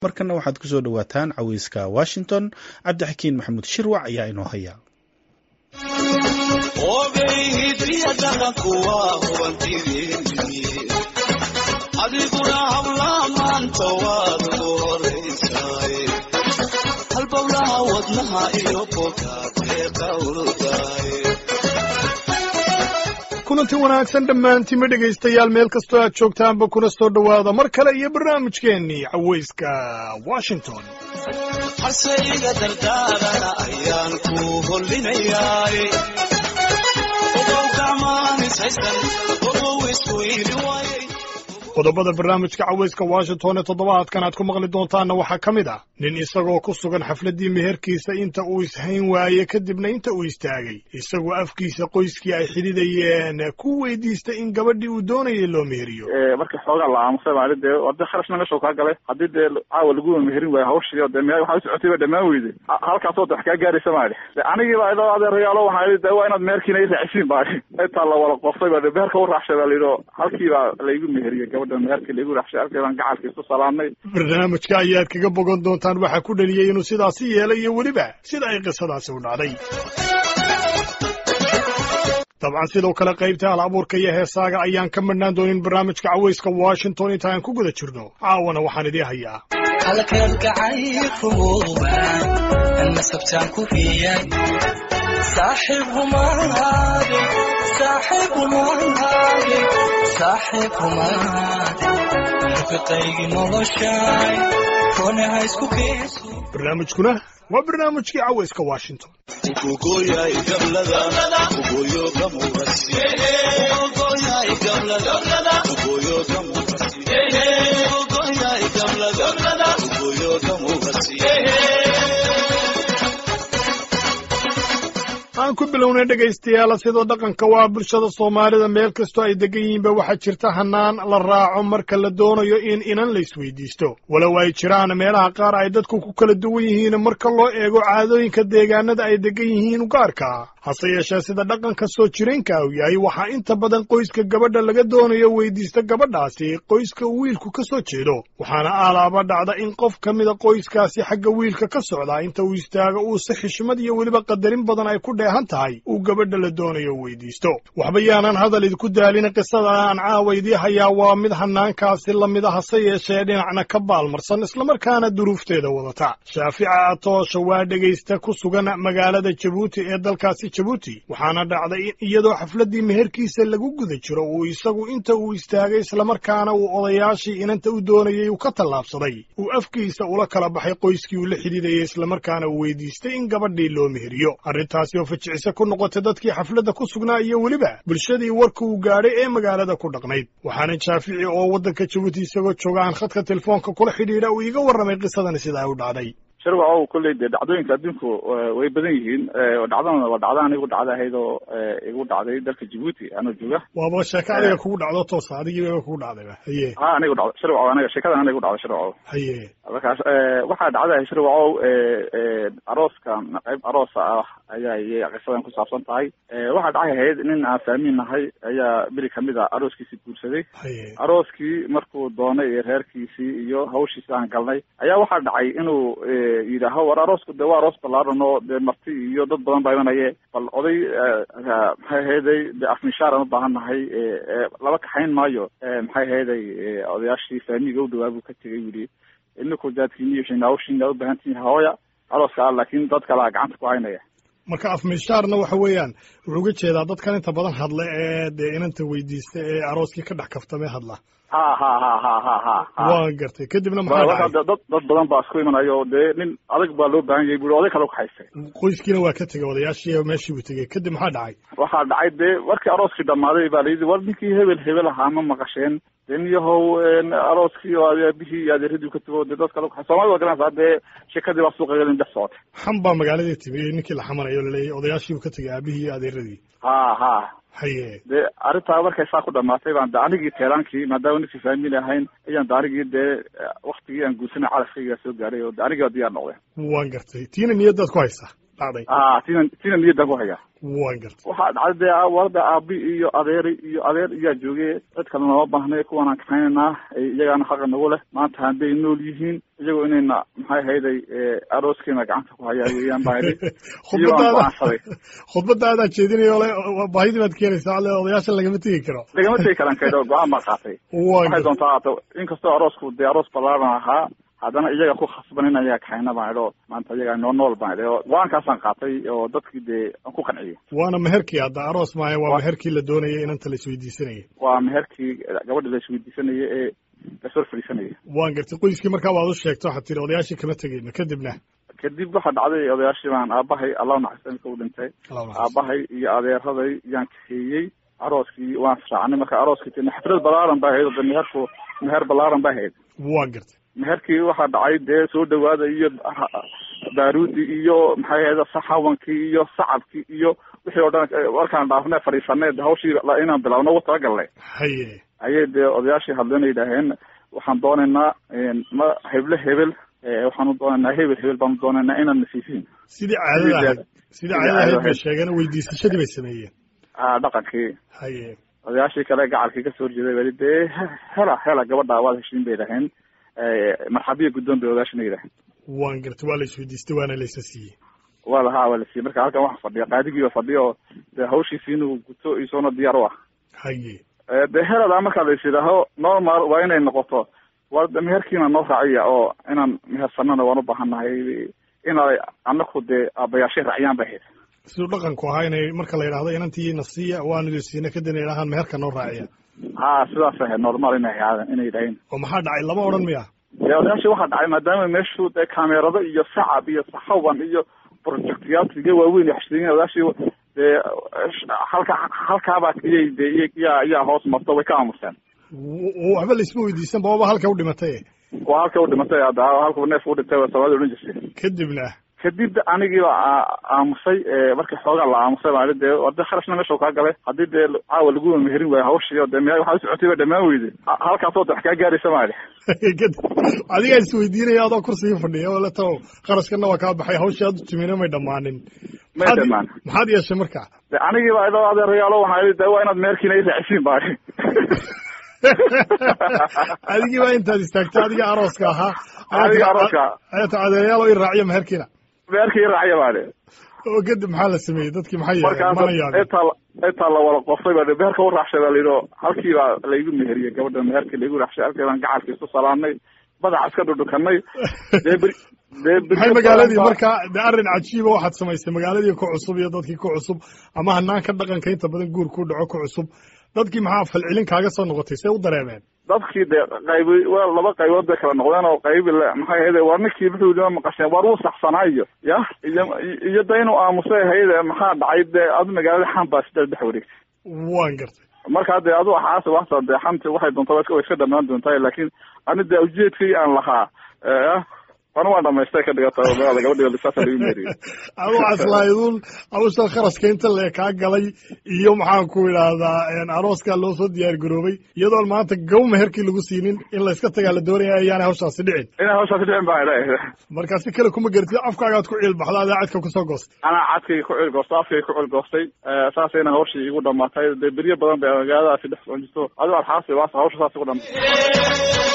markana waxaad ku soo dhowaataan caweyska washington cabdixakiin maxamuud shirwac ayaa inoo haya adiguna hablaha maanta waad ugu horaysaay halbowlaha wadnaha iyo bogaadee qawldaay kulanti wanaagsan dhammaantiinma dhegaystayaal meel kastoo aad joogtaanba kuna soo dhowaada mar kale iyo barnaamijkeennii caweyska washington harse iga dardaarana ayaan ku hollinayaay ogow gacmaanisaysan ogow isweyli waayay qodobada barnaamijka caweyska washington ee toddobaadkan aad ku maqli doontaanna waxaa ka mid ah nin isagoo ku sugan xafladdii meherkiisa inta uu ishayn waaye kadibna inta uu istaagay isagoo afkiisa qoyskii ay xidhidayeen ku weydiistay in gabadhii uu doonayay loo meheriyo markii xoogaa la aamusay baa dee hadii kharashna meesha kaa galay haddii dee caawa lagu meherin waayo hawshii dee me waxaa usocotay ba dhammaan weyday halkaasoo de wax kaa gaaraysa maali anigii baa idoo adeerayaalo waxaa idhi de waa inaad meherkiina i raacisiin baai intaa la wada qoftay ba meherka u raacshay baa layidhi halkii baa laygu meheriyey gabadha meherkii laygu raacshay halkii baan gacalka isu salaamnay barnaamijka ayaad kaga bogan doontaan waxaa ku dhaliyey inuu sidaasi yeelay iyo weliba sida ay qisadaasi u dhacday dabcan sidoo kale qaybta hal abuurka iyo heesaaga ayaan ka madhnaan doonin barnaamijka caweyska washington inta aan ku guda jirno caawana waxaan idii hayaa halkan gacaykuuban nasabtaan ku hiyay saaxiib humaade saaxiib humaade saaxiib humaade rafiqaygii noloshaay konaha isku keeso barnaamijkuna waa barnaamijkii caweyska washington ugogoyay gablada ugoyo gamugasi ugogoyay gablada ugoyo gamugasi ugogoyay gablada ugoyo gamugasi aan ku bilownay dhegaystayaal sidoo dhaqanka waa bulshada soomaalida meel kastoo ay degan yihiinba waxaa jirta hannaan la raaco marka la doonayo in inan la isweydiisto walow ay jiraan meelaha qaar ay dadku ku kala duwan yihiin marka loo eego caadooyinka deegaanada ay degan yihiin gaarka hase yeeshee sida dhaqanka soo jireenka uu yahay waxaa inta badan qoyska gabadha laga doonayo weydiista gabadhaasi qoyska uu wiilku ka soo jeedo waxaana aalaaba dhacda in qof ka mida qoyskaasi xagga wiilka ka socdaa inta uu istaago uu si xishmad iyo weliba qadarin badan ay ku dheehan tahay uu gabadha la doonayo weydiisto waxba yaanan hadal idinku daalin qisada aan caawa idii hayaa waa mid hanaankaasi lamid a hase yeeshee dhinacna ka baalmarsan islamarkaana duruufteeda wadata shaafica atoosha waa dhegaysta ku sugan magaalada jabuuti ee dalkaasi jabuuti waxaana dhacday in iyadoo xafladdii meherkiisa lagu guda jiro uu isagu inta uu istaagay islamarkaana uu odayaashii inanta u doonayay uu ka tallaabsaday uu afkiisa ula kala baxay qoyskii uu la xidhiidayay islamarkaana uu weydiistay in gabadhii loo meheriyo arrintaasi oo fajicise ku noqotay dadkii xafladda ku sugnaa iyo weliba bulshadii warka uu gaadhay ee magaalada ku dhaqnayd waxaana shaafici oo waddanka jabuuti isagoo jooga aan khadka telefoonka kula xidhiidha uu iiga warramay qisadani sida ay u dhacday shirwacow kolley dee dhacdooyinka adduunku way badan yihiin dhacdana waa dhacda anigu dhacda ahayd oo igu dhacday dalka jabuuti anoo jooga waaba sheeko adiga kugu dhacdo toosa adigiiba kugu dhacdayba haye ha anigu dhacdo shirwacow aniga sheekadan aniga igu dhacday shirwacow haye markaas waxaa dhacday shirwacow arooskan qayb aroosa ah ayaa iyay qisadan ku saabsan tahay waxaa dhacay ahayd nin aan fahmin nahay ayaa beri kamid a arooskiisii guursaday haye arooskii markuu doonay iyo reerkiisii iyo hawshiisi aan galnay ayaa waxaa dhacay inuu yidhaaho war aroosku de waa aroos ballaaran oo dee marti iyo dad badan baa imanaye bal oday maxay ahayday de afmishaaraan u baahan nahay laba kaxayn maayo maxay ahayday odayaashii faamiga u dhawaa buu ka tegay yidhi ininku daadkiini iyo hawshiina u baahan tihiin hooya arooska ah laakiin dad kalea gacanta ku haynaya marka afmishaarna waxa weeyaan wuxuu uga jeedaa dadkan inta badan hadla ee dee inanta weydiista ee arooskii ka dhex kaftamee hadla ha ha ha ha ha ha waa gartay kadibna maxaa marka dhacay dad dad badan baa isku imanayo oo dee nin adag baa loo baahan yahay buri oday kale ukaxaystay qoyskiina waa ka tegay odayaashii meeshii buu tegey kadib maxaa dhacay waxaa dhacay dee markii arooskii dhammaaday baa layidhi war ninkii hebel hebel ahaa ma maqasheen dee niyahow arooskii oo aabihii iyo adeeradii ka tago dee dad kale ukaxay soomaalida waa garanaysaa dee sheekadii baa suuqa gelin dhex socotay xam baa magaaladii timi ninkii la xamanayo laleeyahy odayaashii buu ka tegay aabihii iyo adeeradii ha ha haye dee arrintaa markay saa ku dhamaatay baan de anigii teelaankii maadaama ninkii faamili ahayn ayaan de anigii dee waktigii aan guursanay calafkaygaa soo gaadhay oo de anigii baa diyaar noqday waan gartay tiina niyadaad ku haysaa dhacday ah tina tina niyaddan ku haya waan gartay waxaa dhacday dee warada aabi iyo adeeri iyo adeer iyaa joogay cid kale nooma baahnay kuwanaan kaxaynaynaa iyagaana xaqa nagu leh maanta hadday nool yihiin iyagoo inayna maxay hayday arooskeena gacanta ku hayaa weeyaan baa idhi khudbadaada go'aansaday khudbadaadaa jeedinayo le baahidii baad keenaysaa le odayaasha lagama tegi karo lagama tegi karan kaydho go-aan baa qaatay waan waxay gartay doontaa haato inkastoo aroosku dee aroos ballaaran ahaa haddana iyaga ku khasban in ayaga kaxayna baan idho maanta iyaga noo nool baan idhi oo go-aankaasaan qaatay oo dadkii dee aan ku qanciyay waana meherkii hadda aroos maayo waa Waa- meherkii la doonayay inanta la isweydiisanayay waa meherkii gabadha la isweydiisanaya ee lasoo fadhiisanaya waan gartay qoyskii markaa waad u sheegto waxaad tiri odayaashii kama tegeyno kadibna kadib waxaa dhacday odayaashii baan aabahay allah naxariista imika u dhintay Allah naxariisto. aabahay iyo adeeraday yaan kaxeeyey arooskii waan israacnay marka arooskii tini xaflad ballaaran baa ahayd oo de meherku meher ballaaran baa ahayd waan gartay meherkii waxaa dhacay dee soo dhawaada iyo baaruudi iyo maxay ahayd saxawankii iyo sacabkii iyo wixii oo dhan eh, markaan dhaafnay fadhiisanay de hawshii la- inaan bilaabno ugu talagalnay haye ayay dee odayaashii hadleen yidhaaheen waxaan doonaynaa ma heble hebel eh, waxaanu doonaynaa hebel hebel baanu doonaynaa inaad nasiisiin sidii caadada ahayd sidii sidii caadada ahayd caadada bay ahayd. sheegeen weydiisashadii bay sameeyeen ah dhaqankii haye odayaashii kale gacalkii kasoo horjeeday bali dee he- hela hela gabadha waad heshiin bay yidhaaheen marxabiya guddoon bay odayaashina yidhaaheen waan gartay waa la isweydiistay waana la isa siiyey waa lahaa waa la siiyey marka halkan waxaa fadhiya qaadigii baa fadhiya oo dee hawshiisi inuu guto isoona diyaar u ah haye Eh, dee heladaa markaa la is yidhaaho normal waa inay noqoto waa de meherkiina noo raaciya oo inaan mehersanana waan u baahannahay inay anaku dee aabbayaashay raaciyaan bay ahayd siduu dhaqanku ahaa inay marka la yidhaahdo inantiina siiya waanu idin siina kadibna yidhahaan meherka noo raaciya ha sidaas ahayd normal inay ahaadeen inay yidhaaheen oo maxaa dhacay lama odhan miya dee odayaashii waxaa dhacay maadaama meeshu dee kaamerado iyo sacab iyo saxawan iyo projectyaal waaweyn iyo xashiriin odayaashii dee halka halkaabaa iyay dee iya- iyaa iyaa hoos marto way ka aamuseen W- w- waxba la isma weydiisan bababa halka u dhimatay waa halka u dhimatay hadda halkuu neef u dhintay waa soomaalida odhan jirtay kadibna kadib anigii baa aa- aamusay ee, markii xoogaa la aamusay baa dee hadii kharashna meesha kaa galay haddii dee caawa lagu meherin waayo hawshii oo dee me waxaa u socotay baa dhammaan weyday Ha- halkaasoo de wax kaa gaaraysa maali kadib adigaa isweydiinaya adoo kursigii fadhiya oo le taw qarashkana waa kaa baxay hawshii aad u timina may dhammaanin may Maxaad- dhamaan maxaad yeeshay marka de anigii baa idoo adeerayaalo waxaa yidhi de waa inaad meherkiina i raacisiin baa adigii baa intaad istaagtay adiga arooska ahaa Adiga arooska. ayaata adeerayaal oo i raaciya meherkiina meherkii i raaciya baa oo kadib maxaa la sameeyey dadkii maxay yeeleen markaas mana yaabin intaa intaa la wada qofay baa meherka u raacshay baa layidhi oo halkii baa laygu meheriyey gabadha meherkii laygu raacshay halkii baan gacalkii isu salaamnay madaxa iska dhudhukanay dee beri dee beri maxay magaaladii marka de arrin cajiiba waxaad samaysay magaaladii ku cusub iyo dadkii ku cusub ama hanaanka dhaqanka inta badan guur ku dhaco ku cusub dadkii maxaa falcelin kaaga soo noqotay see u dareemeen dadkii dee qaybi waa laba qaybood bay kala noqdeen oo qaybi le maxay ahayd war ninkii wuxuu yidhi ma maqasheen war wuu saxsanaa iyo ya iyo iyo de inuu aamusay ahayd maxaa dhacay dee adu magaalada xan baa sideed dhex wareegtay waan gartay markaa dee adu axaas waxta dee xanti waxay doontaa way iska way iska dhamaan doontaa laakiin ani dee ujeedkii aan lahaa eh, anu waan dhamaystay ka dhigata oo magaalada gabadhi saasa lagu meeriyey adu aslaaydun hawsha kharashka inta lee kaa galay iyo maxaan ku idhaahdaa arooskaa loo soo diyaar garoobay iyadoon maanta gow meherkii lagu siinin in layska tagaa la doonaya ayaanay hawshaasi dhicin inay hawshaasi dhicin baa idha marka si kale kuma garatid afkaagaad ku ciilbaxda adaa cadka kusoo goostay anaa cadkayga ku cilgoostay afkayga ku cilgoostay saasayna hawshii igu dhamaatay dee beryo badan bay magaaladaasi dhex socon jirto adigo alxaasi waas hawsha saas igu dhamaatay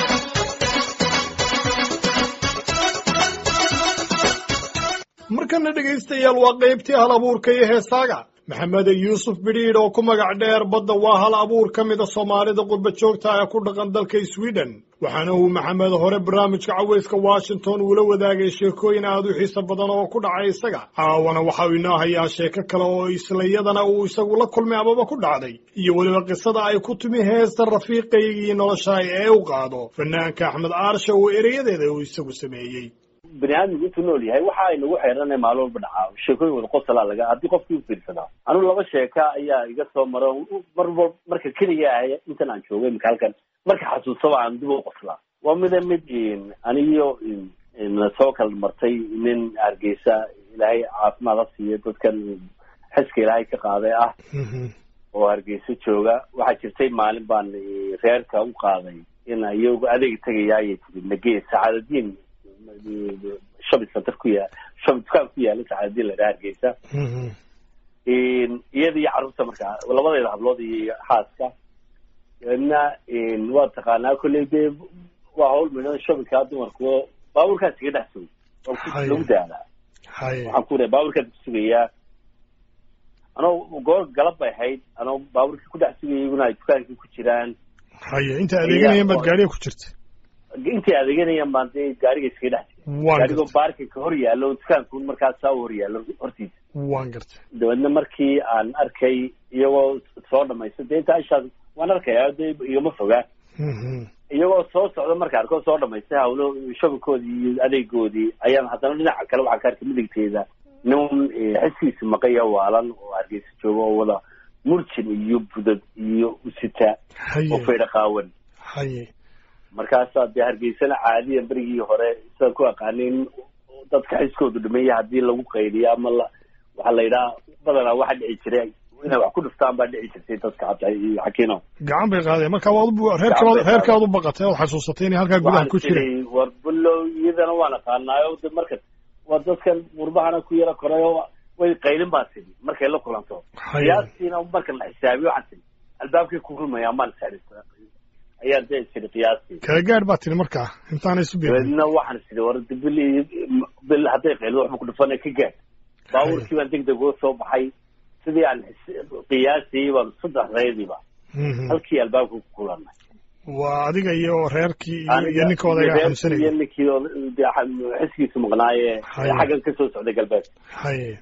markana dhegaystayaal waa qaybtii hal abuurka iyo heesaaga maxamed yuusuf bidhiidh oo ku magac dheer badda waa hal abuur ka mida soomaalida qurba joogta ee ku dhaqan dalka sweden waxaana uu maxamed hore barnaamijka caweyska washington uula wadaagay sheekooyin aad u xiiso badan oo ku dhacay isaga caawana waxa uu inoo hayaa sheeko kale oo islayadana uu isagu la kulmay amaba ku dhacday iyo weliba qisada ay ku timi heesta rafiiqaygii nolosha ee u qaado fanaanka axmed aarsha oo ereyadeeda uu isagu sameeyey bani aadmigu intuu nool yahay waxa ay nagu xeeranay maalin walba dhacaa sheekooyin wada qosalaa laga haddii qofkii u fiirsadaa anigu laba sheeka ayaa iga soo maro mar wal marka keliga ah intan aan joogay imika halkan marka xasuusaba aan dib u qoslaa waa mida mid anigiyo na soo kala martay nin hargeysa ilaahay caafimaad ha siiyo dadkan xiska ilaahay ka qaaday ah oo hargeysa jooga waxaa jirtay maalin baan reerka u qaaday in iyagu adeeg tegaya ayay tiri nagee sacaadadiin shopping center ku yaa dukaan ku yaala saxaadii la dhaha hargeysa iyada iyo carruurta markaa labadeeda hablood iyo xaaska dabeedna waa taqaanaa kolley dee waa hawl midhan shabika dumarku baabuurkaas iga dhex sugay oo ku Haye. lagu daalaa haye waxaan ku lehay baabuurkaas ku sugayaa anoo goor galab bay ahayd anoo baabuurkii ku dhex sugayay iguna ay dukaankii ku jiraan haye inta adeeganayeen baad gaariga ku jirta intay adeeganayaan baan dee gaariga iskaga dhex jiray waan gaarigoo gartay baarkinka hor yaallo dukaanku markaas saa u hor yaallo hortiisa waan gartay dabeedna markii aan arkay iyagoo soo dhamaysta dee inta ishaas waan arkaya dee igama fogaa Mhm. iyagoo soo socda marka arkoo soo dhamaystay hawlo shabikoodii iyo adeegoodii ayaan haddana dhinaca kale waxaan ka arkay midigteeda nin eh, xeskiisa maqaya waalan oo hargeysa jooga oo wada murjin iyo budad iyo usita haye oo faydha qaawan haye markaasaa dee hargeysana caadiyan berigii hore sidaan ku aqaanin dadka xiskoodu dhimeeya haddii lagu qaydiyo ama la waxaa la yidhaha badanaa waxa dhici jiray inay wax ku dhuftaan baa dhici jirtay dadka cabdi iyo xakiino gacan bay qaadeen marka waad u- Gacan bay reerkaad qaadeen. reerkaad u baqatay ood xasuusatay inay halkaa gudaha ku waxaan jireen tiri war bulow iyadana waan aqaanaayo de marka waa dadkan gurbahana ku yaro koray oo way qaylin baa tiri markay la kulanto haye qiyaastiina marka la xisaabiyo waxaan tiri albaabkay ku rumayaa maan saarista ayaan dee tiri qiyaastii kala gaadh baa tiri markaa intaanay isu beerin dabeedna waxaan tiri war de bil iyo bil hadday qaylido waxba ku dhufana ka gaad baabuurkii baan deg deg uga soo baxay sidii aan xis- qiyaasiyey baan saddexdeediiba Mhm. halkii albaabka ku kulanay waa adiga iyo reerkii iyo- Aniga iyo ninkooda iyo agaa reerkii iyo xamsanaya ninkii oo dee xa- xiskiisu maqnaaye Haye. xaggan kasoo socday galbeed haye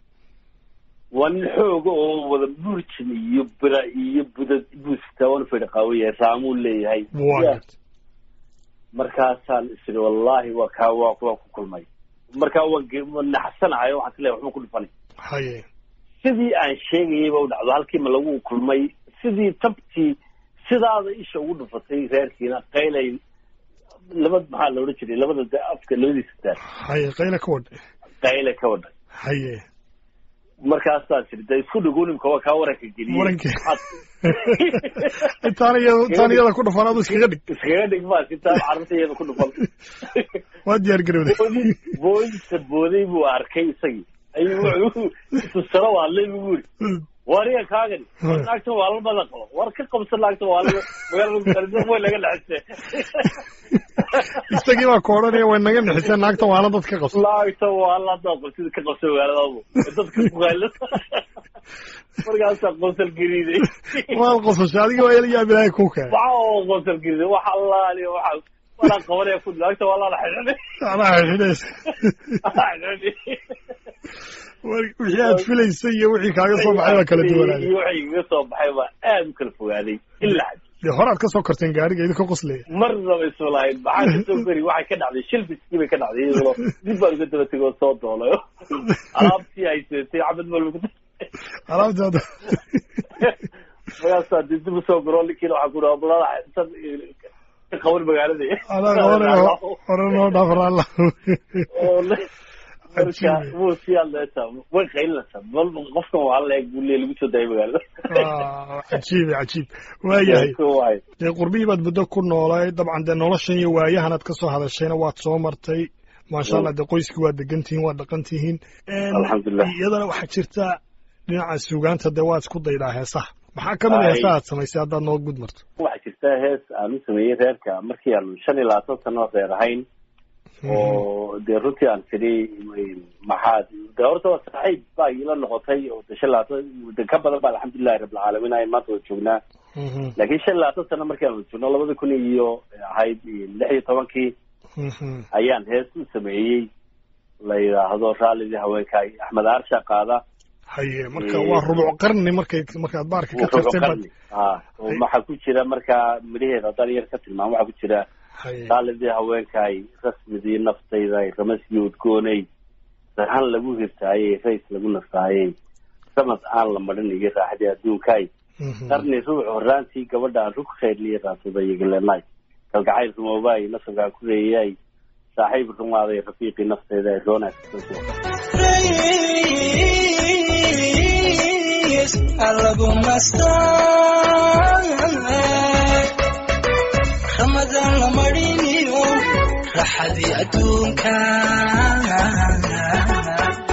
waa nin xooga oo wada burjin iyo bira iyo budad buusta wana fadhi qaawaya raamuu leeyahay waan Ya, gartay markaasaan isiri wallahi waa kaa waa waa ku kulmay markaa waan ge- waan naxsanahay waxaan is leeyahay waxba ku dhufanay haye sidii aan sheegayay ba u dhacdo halkii ma lagu kulmay sidii tabtii sidaada isha ugu dhufatay reerkiina qaylay laba maxaa la odhan jiray labada de- afka labadiisa daar haye qayla ka wadhay qayle ka wadhay haye markaasaa tiri de isku dhagoonimka waa kaa waranka geliyey Waranka. Had- intaan iyada intaan iyada ku dhufan adu iskaga dhig iskaga dhig baa sitaa carruurta iyada ku dhufan waa diyaar garowday boodi boodisa booday buu arkay isagii ayuu wuxuu tusalo waadlay buu yiri wariga kaagani war naagta waa la badan qabo war ka qabsa naagta waa la magaalada way laga dhexisay isagii baa ku odhanaya way naga nixiseen naagta waala dad ka qabsa naagta waa la dad qabsida ka qabsa magaaladaadu dadka ku qayla markaasaa qosol gariiday waad qosashay adiga waa ila yaab ilaahay kuu keenay waxa oo qosol gariiday waxa allaali waxa walaa qabanaya ku naagta waa la xidhay anaa xidhidaysa wixii aad filaysay iyo wixii kaaga soo baxay baa kala duwanaaday iyo wixii iga soo baxay baa aad u kala fogaaday ilaa xad dee horaad ka soo korteen gaariga idinka qoslaya marnaba isma lahayn maxaa kasoo gari waxay ka dhacday shilbiskii bay ka dhacday iyadoo dib baan uga daba tegay oo soo doolay alaabtii ay seetay cabad malba ku alaabtaada markaasaa dib dib usoo garo ninkiina waxaa ku dhaha balada intan ka qaban magaalada anaa qabanaya hore noo dhaafar alla oo le- marka Cajiib. wuu sii hadlaysaa way qaylinaysaa bal qofkan waa la eeg buu leey lagu soo daayay magaalada Ah, cajiib cajiib waayahay waay dee qurbihii baad muddo ku noolay dabcan dee noloshan iyo waayahanaad ka soo hadashayna waad soo martay maasha allah dee qoyskii waad degan tihiin waad dhaqan tihiin Een, Alxamdulilah. iyadana waxaa jirta dhinaca suugaanta dee waad isku daydaa heesaha maxaa ka mid a Ay. heesaha aad samaysay haddaad noo gud marto waxaa jirta hees aan u sameeyey reerka markii aanu shan iyo labaatan sano reer ahayn oo dee runtii aan tidhi maxaad de horta waa saaxiib baa ila noqotay oo de shan labaatan de ka badan ba alxamdulilahi rabbilcaalamiin ay maanta wada joognaa Mhm, laakiin shan iyo labaatan sano markii aan wada joogno labada kun iyo ahayd lix iyo tobankii mhm. ayaan hees u sameeyey la yidhaahdo raallidii haweenkaay axmed aarsha qaada haye marka Ee, waa rubuc qarni markay markaad baarka ka tagtay baad qarni ah oo waxaa ku jira markaa midhaheeda haddaan yar ka tilmaamo waxaa ku jira haye raalidii haweenkaay rasmidii naftayday ramaskii udgoonay sarhan lagu hirtaayey rays lagu nastaayey samad aan la marin iyo raaxdii adduunkaay Mhm. qarni ruux horaantii gabadhaan rug khayrliya raasada iyo galenay kalgacayl rumoobaay nasabkaan ku reeyay saaxiib rumaaday rafiiqii naftayda ay roonaas Rays alagu nastaa Ramadan la mariniyo raxadii adduunka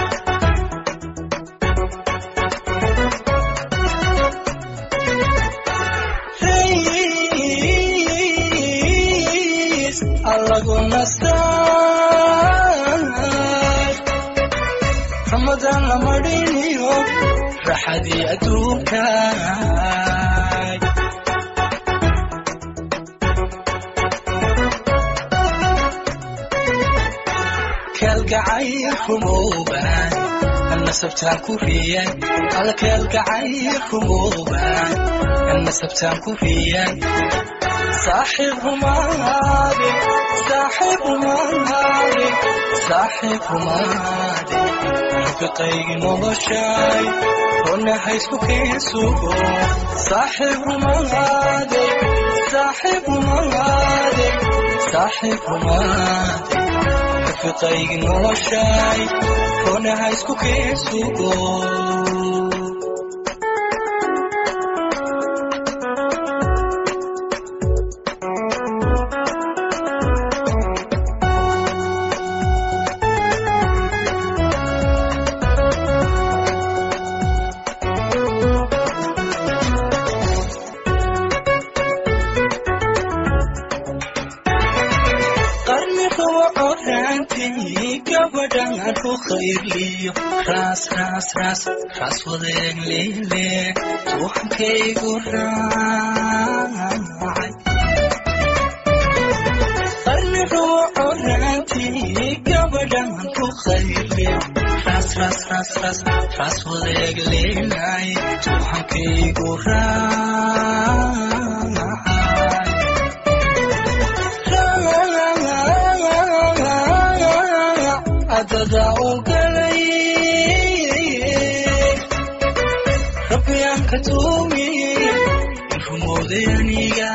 farxadii adduunkaay kalgacayl kumooban nasabtaan ku riyan alkalgacayl kumooban nasabtaan ku riyan saaxiib rumaade saaxiib rumaade saaxiib rumaade rafiqaygi noloshay ronna haysku keensugo saaxiib rumaade saaxiib rumaade saaxiib rumaade rafiqaygi noloshay ronna haysku keensugo ras ras ras ras wadeeg leele ruuxankaygu raacay qarni ruuco raantii gabadhan ku qayle ras ras ras ras ras wadeeg leelay ruuxankaygu raacay adada ogalay rabbiyaan ka tuumiye rumooday aniga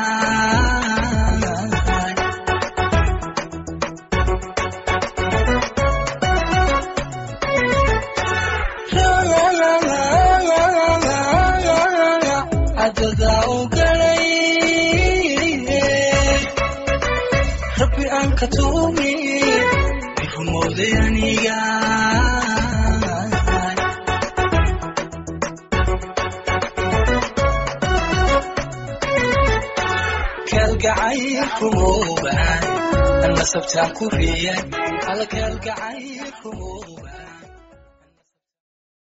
adada ogalay rabbi aan ka tuumiye rumooday aniga kalgacayl kumooban nasabtaan ku riyan alkalgacayl kumooban